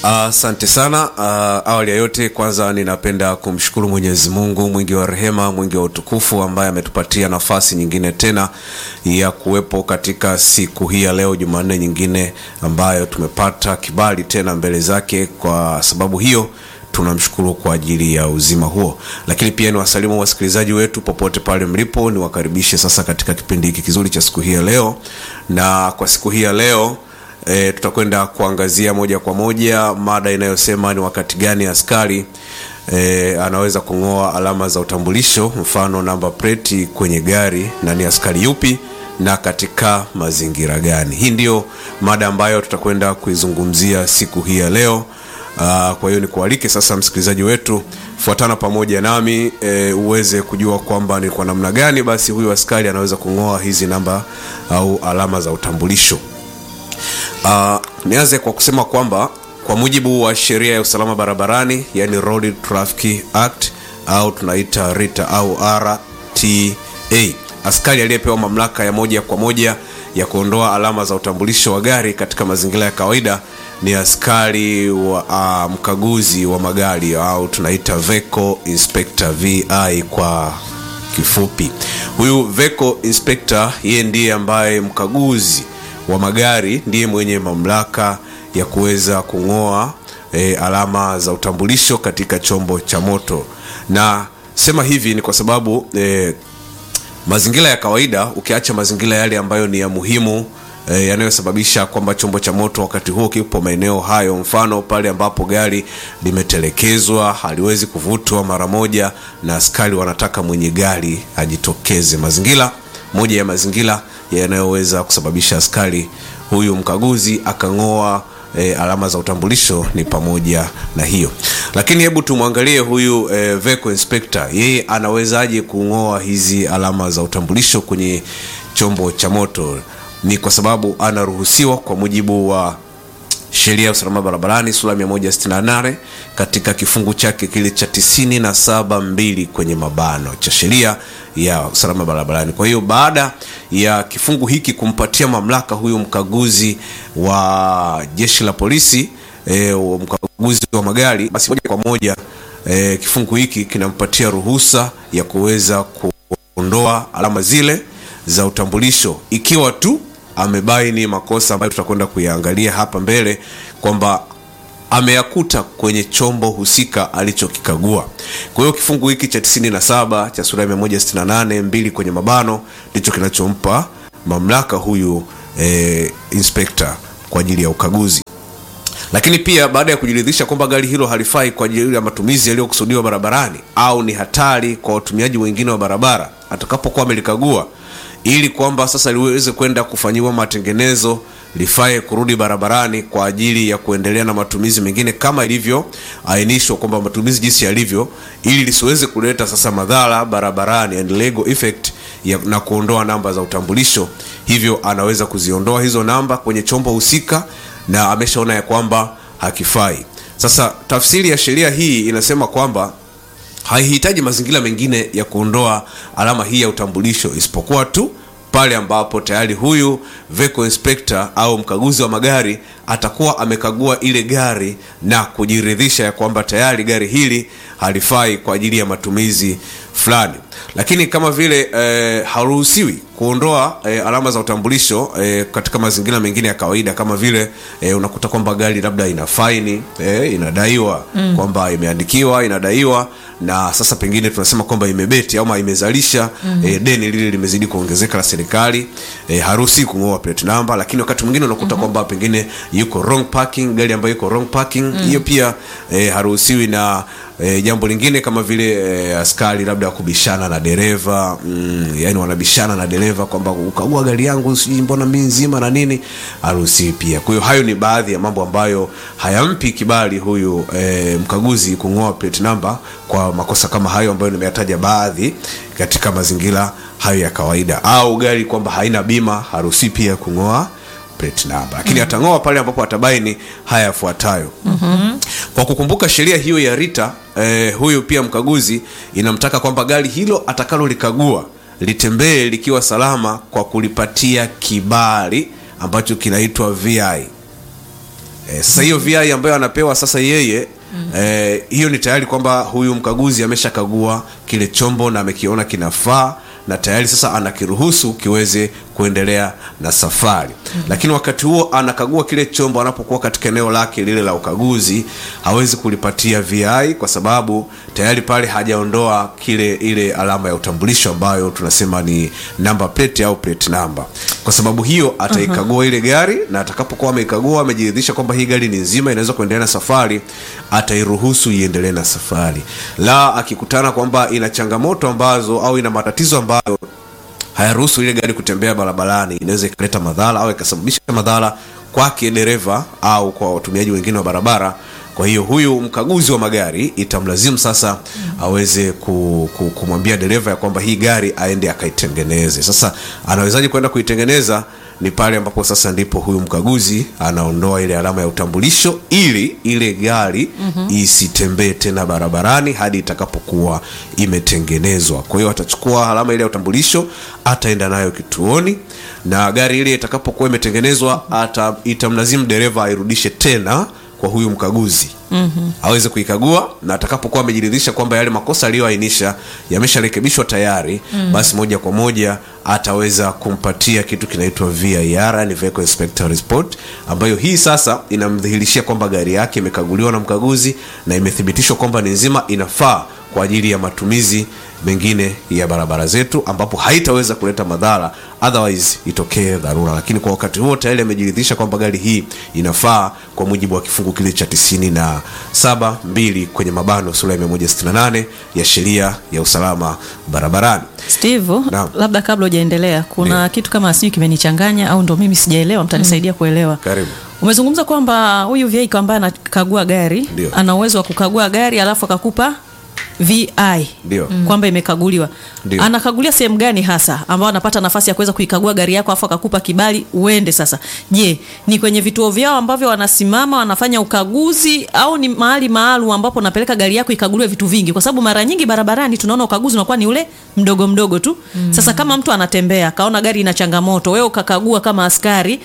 Asante uh, sana. Uh, awali ya yote, kwanza ninapenda kumshukuru Mwenyezi Mungu mwingi wa rehema, mwingi wa utukufu, ambaye ametupatia nafasi nyingine tena ya kuwepo katika siku hii ya leo, Jumanne nyingine ambayo tumepata kibali tena mbele zake. Kwa sababu hiyo tunamshukuru kwa ajili ya uzima huo, lakini pia ni wasalimu wasikilizaji wetu popote pale mlipo, niwakaribishe sasa katika kipindi hiki kizuri cha siku hii ya leo, na kwa siku hii ya leo E, tutakwenda kuangazia moja kwa moja mada inayosema ni wakati gani askari e, anaweza kung'oa alama za utambulisho, mfano namba pleti kwenye gari, na ni askari yupi na katika mazingira gani? Hii ndiyo mada ambayo tutakwenda kuizungumzia siku hii ya leo. Aa, kwa hiyo nikualike sasa msikilizaji wetu, fuatana pamoja nami e, uweze kujua kwamba ni kwa namna gani basi huyu askari anaweza kung'oa hizi namba au alama za utambulisho. Uh, nianze kwa kusema kwamba kwa mujibu wa sheria ya usalama barabarani yani Road Traffic Act au tunaita RITA au RTA, askari aliyepewa mamlaka ya moja kwa moja ya kuondoa alama za utambulisho wa gari katika mazingira ya kawaida ni askari wa uh, mkaguzi wa magari au tunaita Vehicle Inspector VI kwa kifupi. Huyu Vehicle Inspector yeye ndiye ambaye mkaguzi wa magari ndiye mwenye mamlaka ya kuweza kung'oa e, alama za utambulisho katika chombo cha moto. Na sema hivi ni kwa sababu e, mazingira ya kawaida, ukiacha mazingira yale ambayo ni ya muhimu e, yanayosababisha kwamba chombo cha moto wakati huo kipo maeneo hayo, mfano pale ambapo gari limetelekezwa haliwezi kuvutwa mara moja na askari wanataka mwenye gari ajitokeze. Mazingira moja ya mazingira yanayoweza kusababisha askari huyu mkaguzi akang'oa e, alama za utambulisho ni pamoja na hiyo. Lakini hebu tumwangalie huyu e, vehicle inspector, yeye anawezaje kung'oa hizi alama za utambulisho kwenye chombo cha moto? Ni kwa sababu anaruhusiwa kwa mujibu wa sheria ya usalama barabarani sura 168 katika kifungu chake kile cha tisini na saba mbili kwenye mabano cha sheria ya usalama barabarani. Kwa hiyo baada ya kifungu hiki kumpatia mamlaka huyu mkaguzi wa jeshi la polisi e, mkaguzi wa magari, basi moja kwa moja e, kifungu hiki kinampatia ruhusa ya kuweza kuondoa alama zile za utambulisho ikiwa tu amebaini makosa ambayo tutakwenda kuyaangalia hapa mbele kwamba ameyakuta kwenye chombo husika alichokikagua. Kwa hiyo kifungu hiki cha 97 cha sura ya 168 mbili kwenye mabano ndicho kinachompa mamlaka huyu e, inspector kwa ajili ya ukaguzi. Lakini pia baada ya kujiridhisha kwamba gari hilo halifai kwa ajili ya matumizi yaliyokusudiwa barabarani au ni hatari kwa watumiaji wengine wa barabara, atakapokuwa amelikagua ili kwamba sasa liweze kwenda kufanyiwa matengenezo lifae kurudi barabarani kwa ajili ya kuendelea na matumizi mengine kama ilivyoainishwa kwamba matumizi jinsi yalivyo, ili lisiweze kuleta sasa madhara barabarani and legal effect ya, na kuondoa namba za utambulisho. Hivyo anaweza kuziondoa hizo namba kwenye chombo husika na ameshaona ya kwamba hakifai. Sasa tafsiri ya sheria hii inasema kwamba haihitaji mazingira mengine ya kuondoa alama hii ya utambulisho isipokuwa tu pale ambapo tayari huyu vehicle inspector au mkaguzi wa magari atakuwa amekagua ile gari na kujiridhisha ya kwamba tayari gari hili halifai kwa ajili ya matumizi fulani. Lakini kama vile eh, haruhusiwi kuondoa eh, alama za utambulisho eh, katika mazingira mengine ya kawaida kama vile eh, unakuta kwamba gari labda ina faini eh, inadaiwa mm. kwamba imeandikiwa inadaiwa na sasa pengine tunasema kwamba imebeti ama imezalisha mm -hmm. eh, deni lile limezidi kuongezeka la serikali eh, haruhusi kung'oa plate number, lakini wakati mwingine unakuta mm -hmm. kwamba pengine yuko wrong parking, gari ambayo iko wrong parking hiyo mm. pia eh, haruhusiwi na E, jambo lingine kama vile e, askari labda kubishana na dereva mm, yani wanabishana na dereva kwamba ukagua gari yangu sijui mbona mimi nzima na nini, haruhusiwi pia. Kwa hiyo hayo ni baadhi ya mambo ambayo hayampi kibali huyu e, mkaguzi kung'oa plate number kwa makosa kama hayo ambayo nimeyataja baadhi katika mazingira hayo ya kawaida, au gari kwamba haina bima, haruhusiwi pia kung'oa plate number, lakini mm -hmm. atang'oa pale ambapo atabaini haya yafuatayo. mm -hmm. Kwa kukumbuka sheria hiyo ya RITA eh, huyu pia mkaguzi inamtaka kwamba gari hilo atakalolikagua litembee likiwa salama kwa kulipatia kibali ambacho kinaitwa VI Eh, sasa hiyo VI ambayo anapewa sasa yeye eh, hiyo ni tayari kwamba huyu mkaguzi ameshakagua kile chombo na amekiona kinafaa na tayari sasa anakiruhusu kiweze kuendelea na safari lakini wakati huo anakagua kile chombo anapokuwa katika eneo lake lile la ukaguzi hawezi kulipatia VI kwa sababu tayari pale hajaondoa kile ile alama ya utambulisho ambayo tunasema ni number plate au plate number kwa sababu hiyo ataikagua ile gari na atakapokuwa ameikagua amejiridhisha kwamba hii gari ni nzima inaweza kuendelea na safari atairuhusu iendelee na safari la akikutana kwamba ina changamoto ambazo au ina matatizo ambayo hayaruhusu ile gari kutembea barabarani inaweza ikaleta madhara au ikasababisha madhara kwake dereva au kwa watumiaji wengine wa barabara kwa hiyo huyu mkaguzi wa magari itamlazimu sasa aweze ku, ku, kumwambia dereva ya kwamba hii gari aende akaitengeneze sasa anawezaje kwenda kuitengeneza ni pale ambapo sasa ndipo huyu mkaguzi anaondoa ile alama ya utambulisho ili ile gari mm-hmm. isitembee tena barabarani hadi itakapokuwa imetengenezwa kwa hiyo atachukua alama ile ya utambulisho ataenda nayo kituoni na gari ile itakapokuwa imetengenezwa ata, itamlazimu dereva airudishe tena kwa huyu mkaguzi mm-hmm. aweze kuikagua na atakapokuwa amejiridhisha kwamba yale makosa aliyoainisha yamesharekebishwa tayari mm-hmm. basi moja kwa moja ataweza kumpatia kitu kinaitwa VIR ni vehicle inspector report ambayo hii sasa inamdhihirishia kwamba gari yake imekaguliwa na mkaguzi na imethibitishwa kwamba ni nzima inafaa kwa ajili ya matumizi mengine ya barabara zetu ambapo haitaweza kuleta madhara otherwise itokee dharura lakini kwa wakati huo tayari amejiridhisha kwamba gari hii inafaa kwa mujibu wa kifungu kile cha tisini na saba mbili kwenye mabano sura ya 168 ya sheria ya usalama barabarani steve Naam. labda kabla hujaendelea kuna Ndio. kitu kama sijui kimenichanganya au ndo mimi sijaelewa mtanisaidia kuelewa karibu umezungumza kwamba huyu vehicle ambaye anakagua gari Ndio. ana uwezo wa kukagua gari alafu akakupa vi Ndio. mm. kwamba imekaguliwa Ndio. anakagulia sehemu gani hasa ambao anapata nafasi ya kuweza kuikagua gari yako alafu akakupa kibali uende sasa je ni kwenye vituo vyao ambavyo wanasimama wanafanya ukaguzi au ni mahali maalum ambapo unapeleka gari yako ikaguliwe vitu vingi kwa sababu mara nyingi barabarani tunaona ukaguzi unakuwa ni ule mdogo mdogo tu mm. sasa kama mtu anatembea akaona gari ina changamoto wewe ukakagua kama askari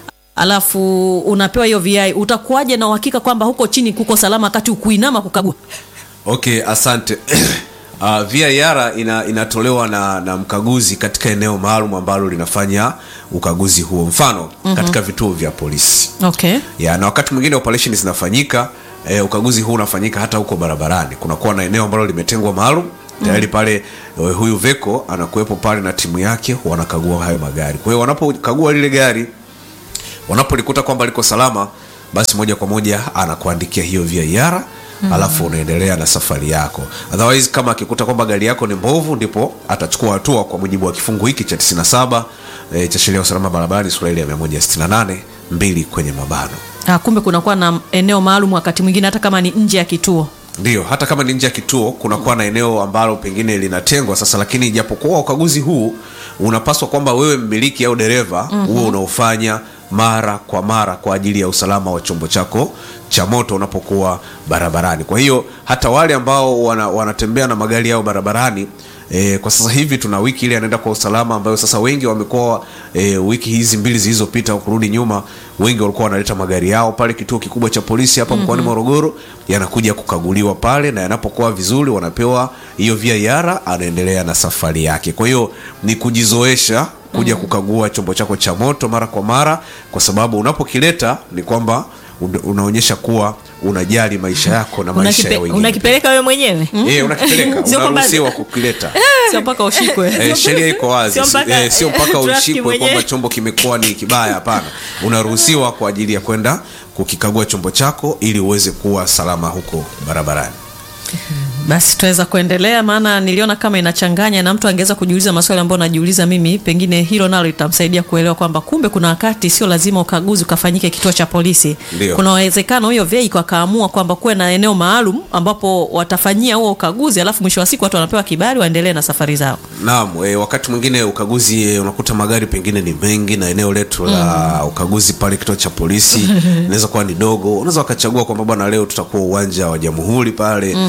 alafu unapewa hiyo vi utakuwaje na uhakika kwamba huko chini kuko salama wakati ukuinama kukagua okay asante uh, VIR ina, inatolewa na, na mkaguzi katika eneo maalum ambalo linafanya ukaguzi huo mfano mm-hmm. katika vituo vya polisi okay ya na wakati mwingine operation zinafanyika eh, ukaguzi huu unafanyika hata huko barabarani kunakuwa na eneo ambalo limetengwa maalum tayari pale eh, huyu veko anakuwepo pale na timu yake wanakagua hayo magari kwa hiyo wanapokagua lile gari wanapolikuta kwamba liko salama basi moja kwa moja anakuandikia hiyo VIR mm. alafu unaendelea na safari yako otherwise kama akikuta kwamba gari yako ni mbovu ndipo atachukua hatua kwa mujibu wa kifungu hiki cha 97 e, cha sheria ya usalama barabarani sura ile ya 168 mbili kwenye mabano ah, kumbe kunakuwa na eneo maalum wakati mwingine hata kama ni nje ya kituo ndio hata kama ni nje ya kituo kunakuwa na eneo ambalo pengine linatengwa sasa lakini japokuwa ukaguzi huu unapaswa kwamba wewe mmiliki au dereva huo mm-hmm. unaofanya mara kwa mara kwa ajili ya usalama wa chombo chako cha moto unapokuwa barabarani kwa hiyo hata wale ambao wana, wanatembea na magari yao barabarani E, kwa sasa hivi tuna wiki ile anaenda kwa usalama ambayo sasa wengi wamekuwa e, wiki hizi mbili zilizopita kurudi nyuma wengi walikuwa wanaleta magari yao pale kituo kikubwa cha polisi hapa mkoani mm-hmm. morogoro yanakuja kukaguliwa pale na yanapokuwa vizuri wanapewa hiyo VIR anaendelea na safari yake kwa hiyo ni kujizoesha kuja mm-hmm. kukagua chombo chako cha moto mara kwa mara kwa sababu unapokileta ni kwamba una- unaonyesha kuwa unajali maisha yako na maisha ya Unakipe- wengine unakipeleka wewe mwenyewe Eh, unakipeleka Sio kwamba- unaruhusiwa kukileta sio mpaka ushikwe Eh, sheria iko wazi Sio mpaka- Eh, sio mpaka traffic ushikwe mwenyewe. kwamba chombo kimekuwa ni kibaya hapana unaruhusiwa kwa ajili ya kwenda kukikagua chombo chako ili uweze kuwa salama huko barabarani basi tunaweza kuendelea maana niliona kama inachanganya na mtu angeweza kujiuliza maswali ambayo najiuliza mimi pengine hilo nalo litamsaidia kuelewa kwamba kumbe kuna wakati sio lazima ukaguzi ukafanyike kituo cha polisi Ndio. kuna uwezekano huyo veiko akaamua kwamba kuwe na eneo maalum ambapo watafanyia huo ukaguzi alafu mwisho wa siku watu wanapewa kibali waendelee na safari zao naam e, wakati mwingine ukaguzi e, unakuta magari pengine ni mengi na eneo letu la ukaguzi pale kituo cha polisi inaweza kuwa ni dogo unaweza wakachagua kwamba bwana leo tutakuwa uwanja wa jamhuri pale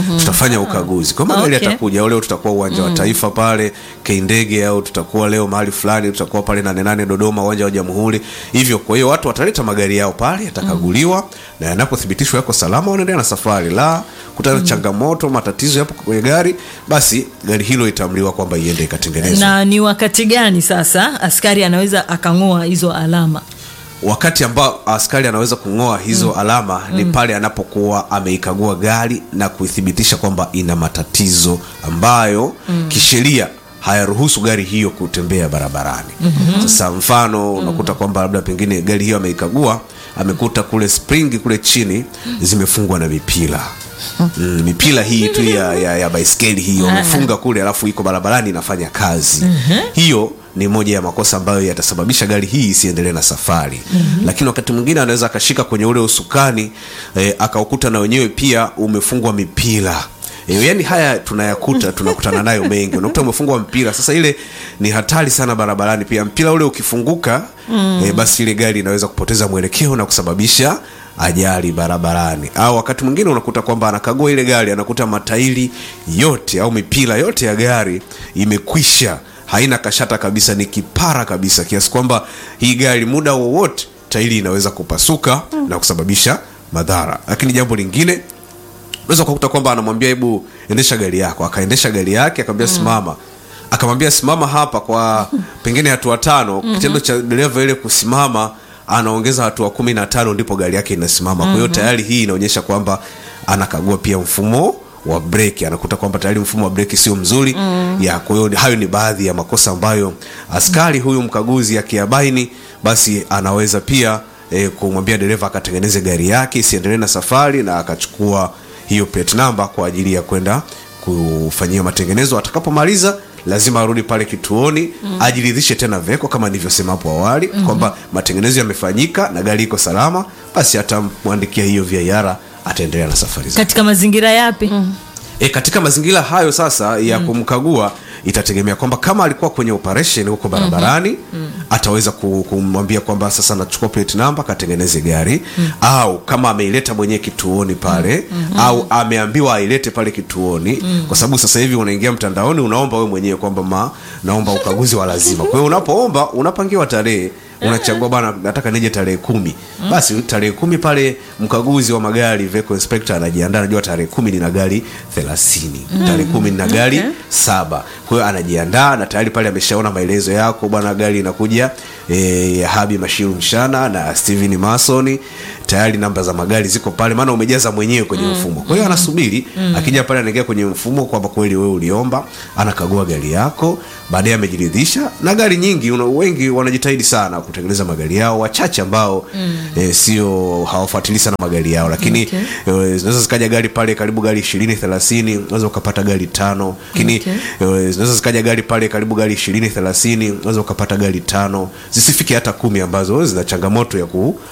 tutafanya ukaguzi kwa magari Okay. yatakuja au leo tutakuwa uwanja wa taifa pale kindege au tutakuwa leo mahali fulani tutakuwa pale nane nane dodoma uwanja wa jamhuri hivyo kwa hiyo watu wataleta magari yao pale yatakaguliwa na yanapothibitishwa yako salama wanaendelea na safari la kutana changamoto matatizo yapo kwenye gari basi gari hilo itaamriwa kwamba iende ikatengenezwe na ni wakati gani sasa askari anaweza akang'oa hizo alama wakati ambao askari anaweza kung'oa hizo alama ni pale anapokuwa ameikagua gari na kuithibitisha kwamba ina matatizo ambayo kisheria hayaruhusu gari hiyo kutembea barabarani sasa mfano unakuta kwamba labda pengine gari hiyo ameikagua amekuta kule springi kule chini zimefungwa na mipira Mm, mipira hii tu ya, ya, ya baiskeli hiyo wamefunga kule alafu iko barabarani inafanya kazi hiyo ni moja ya makosa ambayo yatasababisha gari hii isiendelee na safari lakini wakati mwingine anaweza akashika kwenye ule usukani eh, akaukuta na wenyewe pia umefungwa mipira E, yani haya tunayakuta tunakutana nayo mengi unakuta umefungwa mpira sasa ile ni hatari sana barabarani pia mpira ule ukifunguka mm. e, basi ile gari inaweza kupoteza mwelekeo na kusababisha ajali barabarani au wakati mwingine unakuta kwamba anakagua ile gari anakuta matairi yote au mipira yote ya gari imekwisha haina kashata kabisa ni kipara kabisa kiasi kwamba hii gari muda wowote tairi inaweza kupasuka na kusababisha madhara lakini jambo lingine unaweza ukakuta kwamba anamwambia hebu endesha gari yako akaendesha gari yake akamwambia simama akamwambia simama hapa kwa pengine hatua tano kitendo cha dereva ile kusimama anaongeza hatua kumi na tano ndipo gari yake inasimama kwa hiyo tayari hii inaonyesha kwamba anakagua pia mfumo wa breki anakuta kwamba tayari mfumo wa breki sio mzuri ya kwa hiyo hayo ni baadhi ya makosa ambayo askari huyu mkaguzi akiyabaini basi anaweza pia e, kumwambia dereva akatengeneze gari yake isiendelee na safari na akachukua hiyo plate number kwa ajili ya kwenda kufanyia matengenezo atakapomaliza lazima arudi pale kituoni mm. ajiridhishe tena veko kama nilivyosema hapo awali mm-hmm. kwamba matengenezo yamefanyika na gari iko salama basi atamwandikia hiyo viara ataendelea na safari zake katika mazingira yapi mm. e, katika mazingira hayo sasa ya kumkagua itategemea kwamba kama alikuwa kwenye operation huko barabarani mm-hmm. ataweza ku- kumwambia kwamba sasa nachukua plate number katengeneze gari mm-hmm. au kama ameileta mwenyewe kituoni pale mm-hmm. au ameambiwa ailete pale kituoni mm-hmm. kwa sababu sasa hivi unaingia mtandaoni unaomba wewe mwenyewe kwamba ma naomba ukaguzi wa lazima kwa hiyo unapoomba unapangiwa tarehe unachagua bana nataka nije tarehe kumi basi tarehe kumi pale mkaguzi wa magari vehicle inspector anajiandaa anajua tarehe kumi nina gari thelathini tarehe kumi nina gari Okay. saba kwa hiyo anajiandaa na tayari pale ameshaona maelezo yako bwana gari inakuja e, habi mashiru mshana na steven masoni tayari namba za magari ziko pale maana umejaza mwenyewe kwenye mfumo kwa hiyo anasubiri akija pale anaingia kwenye mfumo kwamba kweli wewe uliomba anakagua gari yako baadaye amejiridhisha na gari nyingi una, wengi wanajitahidi sana kutengeneza magari yao wachache ambao e, sio hawafuatilii sana magari yao lakini Okay. e, zinaweza zikaja gari pale karibu gari ishirini thelathini unaweza ukapata gari tano lakini Okay. e, zinaweza zikaja gari pale karibu gari ishirini thelathini unaweza ukapata gari tano zisifike hata kumi ambazo zina changamoto ya ku